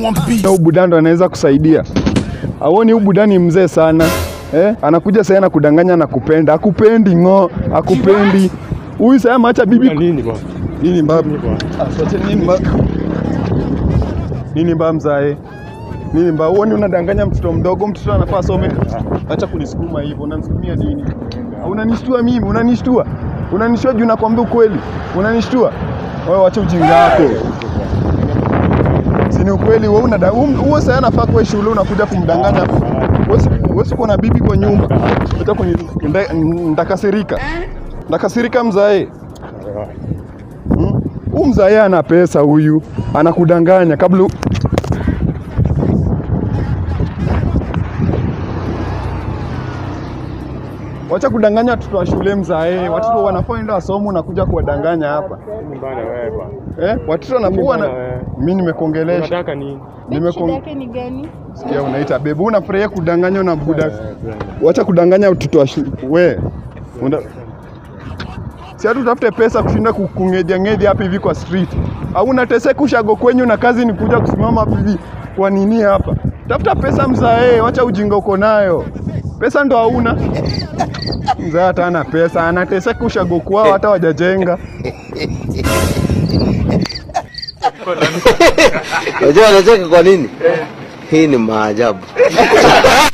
Na huyu buda ndo anaweza kusaidia. Auoni huyu buda ni mzee sana eh? Anakuja sasa na kudanganya na kupenda, akupendi ng'o, akupendi huyu. Sasa macha bibi Nini bwana? nini mbaya Nini bwana? Asache nini mbaya nini mbaya mzae nini mbaya? Uoni unadanganya mtoto mdogo, mtoto anafaa asome. Acha kunisukuma hivyo, unanisukumia nini? Unanishtua mimi, unanishtua, unanishtua juu nakwambia ukweli, unanishtua wewe. Wacha ujinga wako, si ni ukweli? Wewe unada wewe sasa anafaa kwa shule, unakuja kumdanganya wewe. si- Wewe si uko na bibi kwa nyumba, acha kuni nda- ndakasirika, ndakasirika mzae. Hmm? Huyu mzae ana pesa huyu, anakudanganya kabla u- Wacha kudanganya watoto wa shule mzae. Watoto wanafaa enda wasomo unakuja kuwadanganya hapa. Nini bwana wewe bwana? Eh? Watoto wanafua na Bwana wewe. mimi nimekuongelesha. Unataka nini? Shida Nimekon... yake ni gani? Sikia unaita bebu unafurahia kudanganywa na buda. Eh, bwana. Wacha kudanganya watoto wa shule. We. Una... Si hatu utafute pesa kushinda kungeja ngeja hapa hivi kwa street. Au unateseka ushago kwenyu na kazi ni kuja kusimama hapa hivi. Kwa nini hapa? Tafuta pesa mzae, wacha ujinga uko nayo. Pesa ndo hauna. Mzee hata ana pesa, anateseka ushago kwao hata wajajenga. Unajua anacheka kwa nini? Hii ni maajabu.